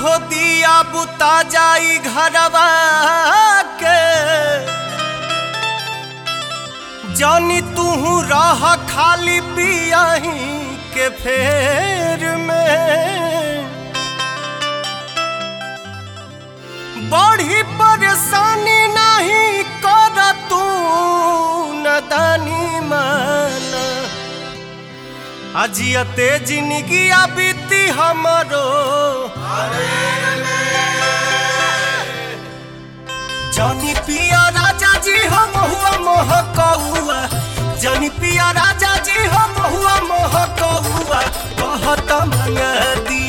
हो दिया बुता जाई घरवा के जानी तू रह खाली पियाही के फेर में बड़ी परेशानी नहीं कर तू नदानी माना अजियते जिंदगी बीती हमरो जानी पिया राजा जी हम हुआ मोह कौआ जानी पिया राजा जी हम हुआ मोह कौआ कहत मंगदी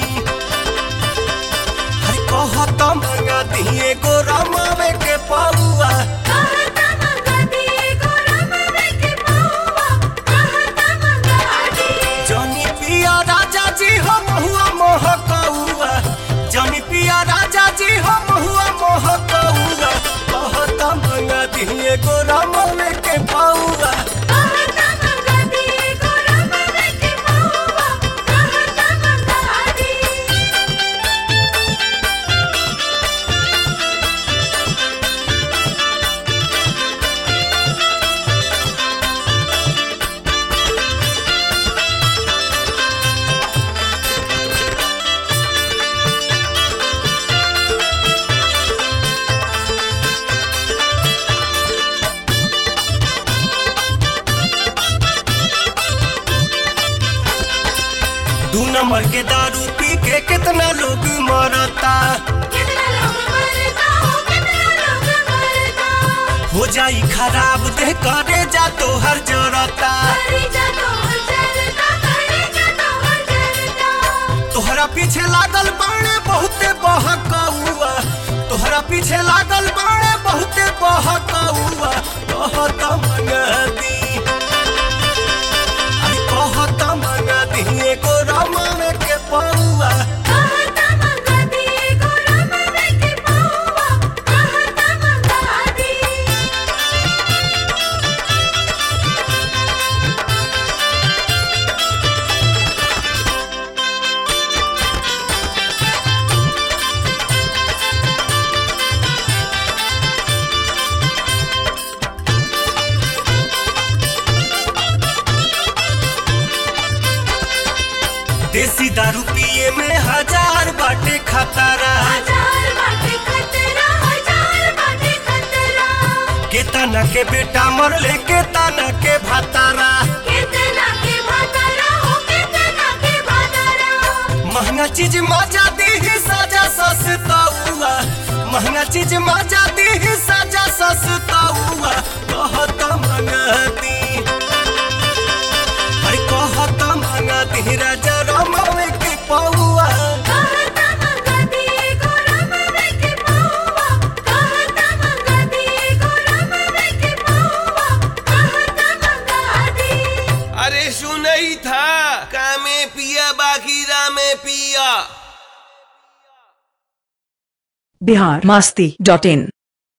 हर कहत मंगदी एगो रमावे के पौआ कहता मंगती एगो रमवे के पौआ कहता मंगती जानी पिया राजा जी हम हुआ मोह कौआ जानी पिया राजा जी हम हुआ मोह कौआ कहत मंगदी एगो रमावे के पौआ कहता मंगती एगो रमवे के पौआ कहता मंगती दू नंबर के दारू पी के कितना लोग मरता कितना लोग मरता हो कितना लोग मरता हो जाई खराब देह करे जा तो हर जरता करी जा तो हर जरता करी जा तो हर जरता तोहरा पीछे लागल बाणे बहुते बहकौआ तोहरा पीछे लागल बाणे बहुते बहकौआ कहत मंगदी अरे कहत मंगदी एगो रमावे के पौआ कहता मंगती एगो रमवे के पौआ कहता मंगती देसी दारू पिए में हजार बाटे खतरा हजार बाटे खतरा हजार बाटे खतरा केतना के बेटा मरले केतना के भातारा कितना के भातारा हो कितना के भातारा महंगा चीज मजा दी सजा सस्ता हुआ महंगा चीज मजा दी सजा सस्ता हुआ कहत मंगती अरे कहत मंगती राजा रमावे के पौआ कहता मंगती एगो रमवे के पौआ कहता मंगती एगो रमवे के पौआ कहता मंगती अरे सुनई था कामे पिया बाकी रामे पिया बिहार मस्ती डॉट इन